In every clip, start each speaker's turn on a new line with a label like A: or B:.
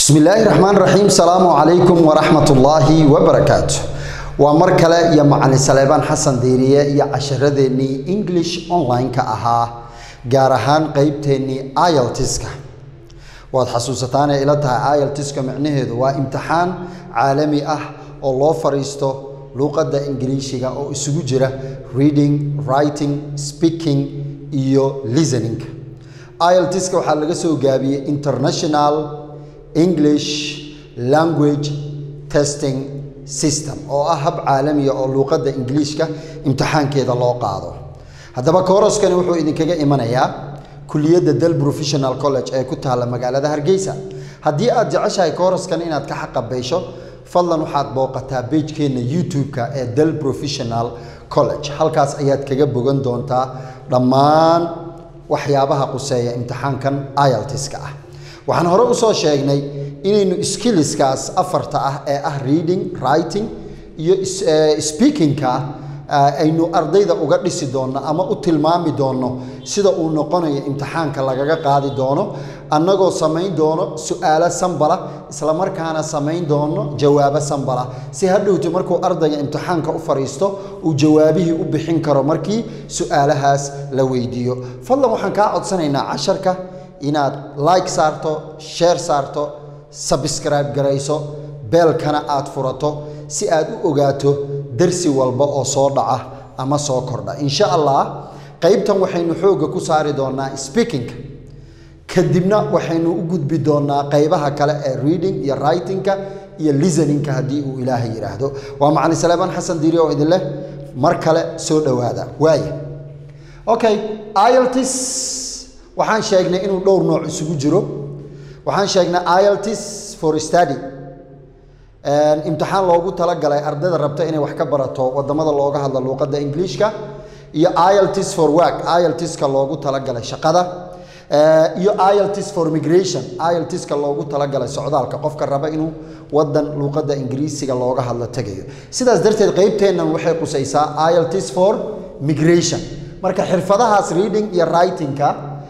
A: bismillaahi raxmaan raxiim salaamu calaykum waraxmatullaahi wabarakaatu waa mar kale iyo macalin saleebaan xasan diiriye iyo casharadeenii english online-ka ahaa gaar ahaan qeybteennii iltiska waad xasuusataanay ila tahay iltiska micnaheedu waa imtixaan caalami ah oo loo fariisto luuqadda ingiliishiga oo isugu jira reading writing speaking iyo listening iltiska waxaa laga soo gaabiyey international english language testing system oo ah hab caalamiya oo luuqadda ingiliishka imtixaankeeda loo qaado haddaba kooroskani wuxuu idinkaga imanayaa kuliyadda del professional college ee ku taalla magaalada hargeysa haddii aad jeceshahay kooraskan inaad ka xaqabaysho fadlan waxaad booqataa beijkeenna youtube-ka ee del professional college halkaas ayaad kaga bogan doontaa dhammaan waxyaabaha quseeya imtixaankan iltiska ah waxaan hore usoo sheegnay inaynu skilliskaas afarta ah ee ah reading writing iyo speakingka aynu ardayda uga dhisi doonno ama u tilmaami doonno sida uu noqonayo imtixaanka lagaga qaadi doono annagoo samayn doono su-aalo sambala islamarkaana samayn doono jawaabo sambala si hadhowti markuu ardayga imtixaanka u fariisto uu jawaabihii u bixin karo markii su-aalahaas la weydiiyo fadlan waxaan kaa codsanaynaa casharka inaad like saarto sheer saarto sabscribe garayso beelkana aad furato si aad u ogaato darsi walba oo soo dhaca ama soo kordha insha allah qaybtan waxaynu xoogga ku saari doonaa speakingka kadibna waxaynu u gudbi doonaa qaybaha kale ee reading iyo writingka iyo listeningka haddii uu ilaahay yidhaahdo waa macalin saleebaan xasan diiri oo idin leh mar kale soo dhowaada waaya okay iltis waxaan sheegnay inuu dhowr nooc isugu jiro waxaan sheegnay iltis for study imtixaan loogu talagalay ardayda rabta inay wax ka barato wadamada looga hadla luuqadda ingiliishka iyo iltis for work iltiska loogu talagalay shaqada iyo iltis for migration iltiska loogu talagalay socdaalka qofka raba inuu wadan luuqadda ingiriisiga looga hadlo tegayo sidaas darteed qeybteennan waxay qusaysaa iltis for migration marka xirfadahaas reading iyo writingka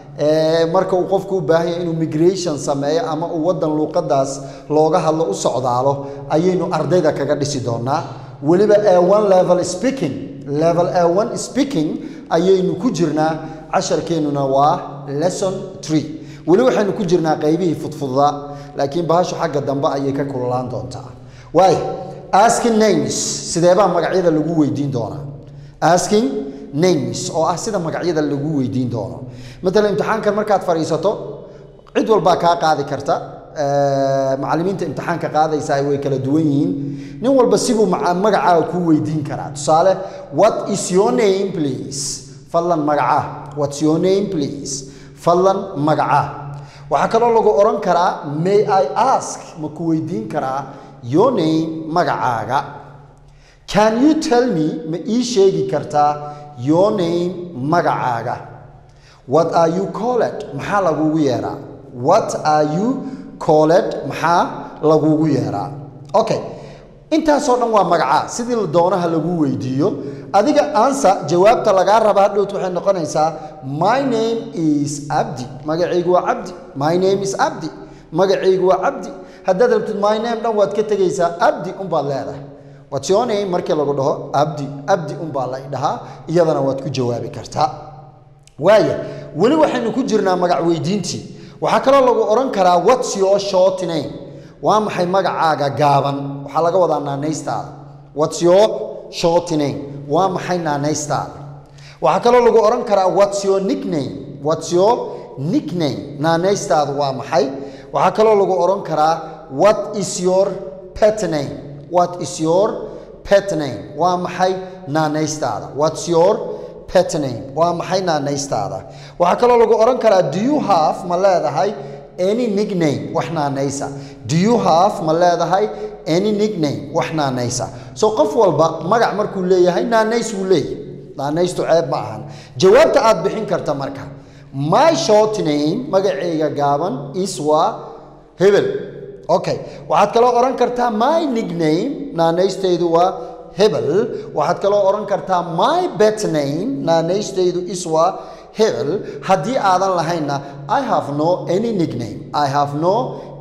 A: marka uu qofku u baahanya inuu migration sameeyo ama uu wadan luuqadaas looga hadlo u socdaalo ayaynu ardayda kaga dhisi doonaa weliba a1 level speaking level a1 speaking ayaynu ku jirnaa casharkeennuna waa lesson tree weli waxaynu ku jirnaa qaybihii fudfudaa laakiin bahashu xagga dambe ayay ka kululaan doontaa waay asking names sideebaa magacyada lagu weydiin doonaa asking names oo ah sida magacyada lagu weydiin doono matalan imtixaankan markaad fadhiisato cid walbaa kaa qaadi karta macallimiinta imtixaanka qaadaysaa way kala duwan yihiin nin walba sibuu magacaaga kuu weydiin karaa tusaale what is your name please fadlan magacaa what's your name please fadlan magacaa waxaa kaloo lagu odhan karaa may i ask ma ku weydiin karaa your name magacaaga can you tell me ma ii sheegi kartaa your name magacaaga what are you called maxaa lagugu yeeraa what are you called maxaa lagugu yeeraa okay intaasoo dhan waa magacaa sidii doonaha lagu weydiiyo adiga ansa jawaabta lagaa raba hadhowt waxay noqonaysaa my name is abdi magacaygu waa cabdi my name is abdi magacaygu waa cabdi haddaad rabtid my name dhan waad ka tegaysaa abdi unbaad leedahay what's your name markii lagu dhaho abdi abdi unbaa la dhahaa iyadana waad ku jawaabi kartaa waaya weli waxaynu ku jirnaa magac weydiintii waxaa kaloo lagu odhan karaa what's your short name waa maxay magacaaga gaaban waxaa laga wadaa naanaystaada what's your short name waa maxay naanaystaada waxaa kaloo lagu odhan karaa what's your nickname what's your nickname naanaystaadu waa maxay waxaa kaloo lagu odhan karaa what is your pet name what is your pet name waa maxay naanaystaada what's your pet name waa maxay naanaystaada waxaa kaloo lagu odhan karaa do you have ma leedahay any nickname wax naanaysa do you have ma leedahay any nickname wax naanaysa so qof walba magac markuu leeyahay naanays wuu leeyahay naanaystu ceeb ma ahan jawaabta aad bixin karta marka my short name magacayga gaaban is waa hebel okay waxaad kaloo odhan kartaa my nickname naanaystaydu waa hebel waxaad kaloo odhan kartaa my bet name naanaystaydu is waa hebel haddii aadan lahaynna i have no any nickname i have no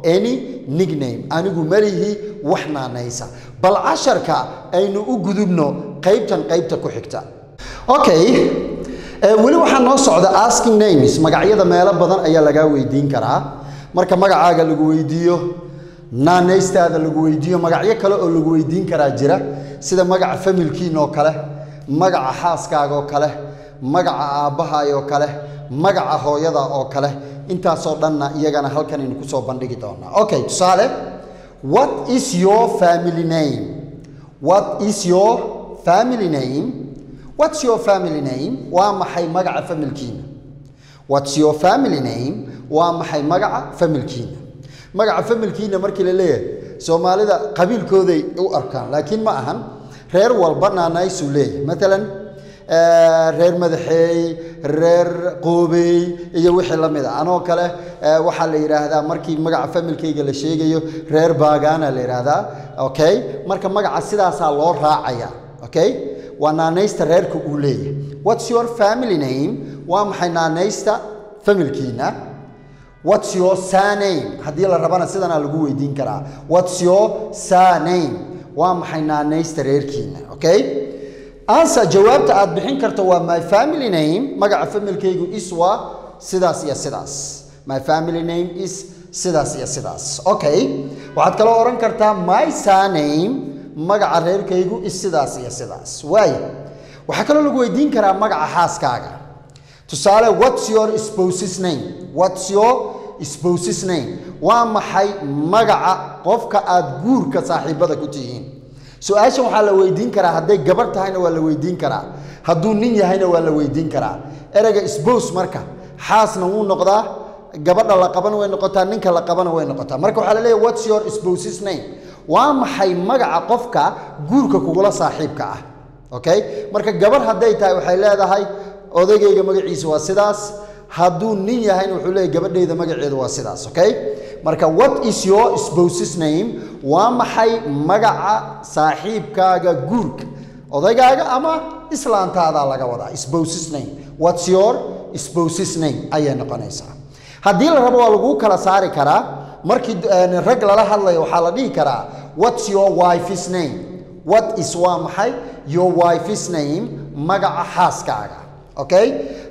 A: any nickname anigu malihi wax naanaysa bal casharka aynu u gudubno qaybtan qaybta ku xigta okay weli waxaa noo socda asking names magacyada meelo badan ayaa lagaa weydiin karaa marka magacaaga lagu weydiiyo naanaystaada lagu weydiiyo magacyo kale oo lagu weydiin karaa jira sida magaca familkiin oo kale magaca xaaskaaga oo kale magaca aabbahaay oo kale magaca hooyada oo kale intaasoo dhanna iyagana halkan aynu kusoo bandhigi doonaa okay tusaale what is your family name what is your family name what's your family name waa maxay magaca familkiina what's your family name waa maxay magaca familkiina magaca familkiina markii la leeyahay soomaalida qabiilkooday u arkaan laakiin ma ahan reer walba naanaysuu leeyahay maalan reer madaxeey reer qoobey iyo wixii la mid a anoo kale waxaa la yidhaahdaa markii magaca familkayga la sheegayo reer baagaana la yidhaahdaa okay marka magaca sidaasaa loo raacaya okay waa naanaysta reerka uu leeyahay what's your family name waa maxay naanaysta familkiina what's your surname haddii la rabana sidanaa lagu weydiin karaa what's your surname waa maxay naanaysta reerkiina okay answer jawaabta aad bixin karto waa my family name magaca familkaygu is waa sidaas iyo sidaas my family name is sidaas iyo sidaas okay waxaad kaloo odhan kartaa my surname magaca reerkaygu is sidaas iyo sidaas waaya waxaa kaloo lagu weydiin karaa magaca xaaskaaga tusaale what's your spouse's name what's your spouse's name waa maxay magaca qofka aad guurka saaxiibada ku tihiin su-aashan waxaa la weydiin karaa hadday gabar tahayna waa la weydiin karaa hadduu nin yahayna waa la weydiin karaa ereyga spouse marka xaasna wuu noqdaa gabadha la qabana way noqotaa ninka la qabana way noqotaa marka waxaa la leeyahy what's your spouse's name waa maxay magaca qofka guurka kugula saaxiibka ah okay marka gabar hadday tahay waxay leedahay odaygayga magaciisa waa sidaas hadduu nin yahayna wuxuu leeyahy gabadhayda magaceedu waa sidaas okay marka what is your spouse's name waa maxay magaca saaxiibkaaga guurka odaygaaga ama islaantaadaa laga wadaa spouse's name what's your spouse's name ayay noqonaysaa haddii la rabo waa laguu kala saari karaa markii rag lala hadlayo waxaa la dhihi karaa what's your wife's name what is waa maxay your wife's name magaca xaaskaaga okay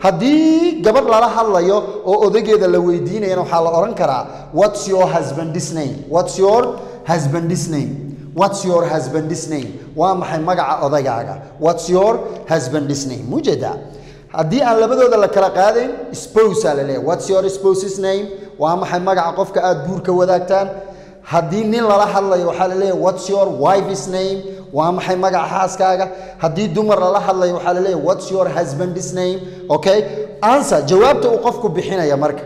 A: haddii gabadh lala hadlayo oo odageeda la weydiinayana waxaa la odhan karaa what's your husband's name what's your husband's name what's your husband's name waa maxay magaca odagaaga what's your husband's name mujeeda haddii aan labadooda la kala qaadayn spousa la leeyahay what's your spouse's name waa maxay magaca qofka aad guurka wadaagtaan haddii nin lala hadlayo waxaa la leeyahay what's your wife's name waa maxay magaca xaaskaaga haddii dumar lala hadlayo waxaa la leeyahay what's your husband's name okay answer jawaabta uu qofku bixinaya marka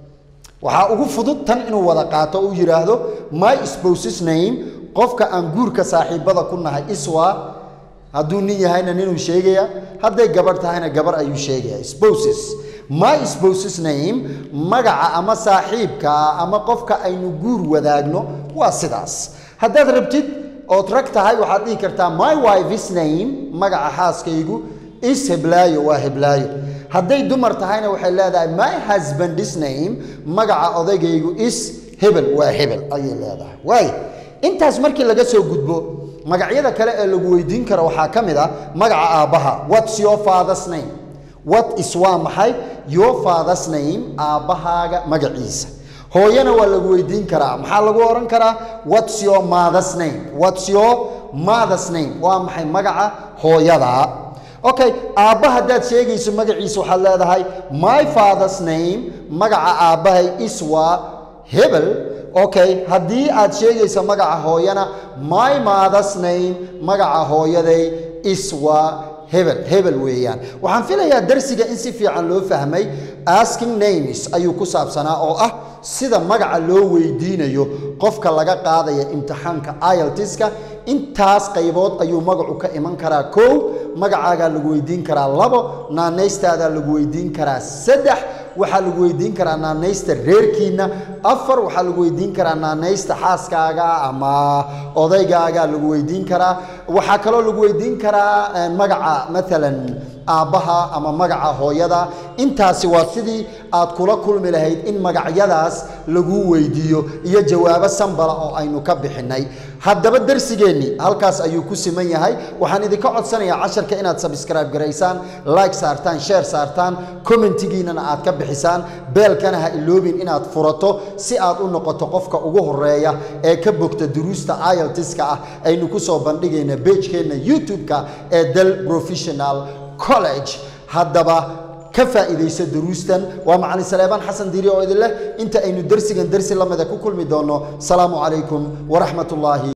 A: waxaa ugu fudud tan inuu wada qaato uu yidhaahdo my spouse's name qofka aan guurka saaxiibada ku nahay iswa hadduu nin yahayna ninuu sheegaya hadday gabarh tahayna gabar ayuu sheegaya spouses my spouse's name magaca ama saaxiibka ama qofka aynu guur wadaagno waa sidaas haddaad rabtid ood rag tahay waxaad dhihi kartaa my wife's name magaca xaaskaygu is heblaayo waa heblaayo hadday dumar tahayna waxay leedahay my husband's name magaca odaygaygu is hebel waa hebel ayay leedahay waayo intaas markii laga soo gudbo magacyada kale ee lagu weydiin karo waxaa ka mid ah magaca aabbaha what's your father's name what is waa maxay your father's name aabbahaaga magaciisa hooyana waa lagu weydiin karaa maxaa lagu odhan karaa what's your mother's name what's your mother's name waa maxay magaca hooyada okay aabba haddaad sheegayso magaciisa waxaad leedahay my father's name magaca aabbahay is waa hebel okay haddii aad sheegayso magaca hooyana my mother's name magaca hooyaday is waa hebel hebel weeyaan waxaan filayaa darsiga in si fiican loo fahmay asking names ayuu ku saabsanaa oo ah sida magaca loo weydiinayo qofka laga qaadaya imtixaanka iltiska intaas qaybood ayuu magacu ka iman karaa kow magacaagaa lagu weydiin karaa labo naanaystaadaa lagu weydiin karaa saddex waxaa lagu weydiin karaa naanaysta reerkiina afar waxaa lagu weydiin karaa naanaysta xaaskaaga ama odaygaaga lagu weydiin karaa waxaa kaloo lagu weydiin karaa magaca maalan aabbaha ama magaca hooyada intaasi waa sidii aad kula kulmi lahayd in magacyadaas lagu weydiiyo iyo jawaabo sambala oo aynu ka bixinay haddaba darsigeennii halkaas ayuu ku siman yahay waxaan idinka codsanayaa casharka inaad sabscribe garaysaan like saartaan share saartaan commentigiinana aad ka bixisaan beelkana ha iloobin inaad furato si aad u noqoto qofka ugu horeeya ee ka bogta duruusta iltiska ah aynu ku soo bandhigayna beejkeenna youtube-ka ee del professional college haddaba ka faa'iidaysa duruustan waa macalin saleebaan xasan diiri oo idin leh inta aynu dersigan dersi lamida ku kulmi doonno salaamu calaykum waraxmat ullaahi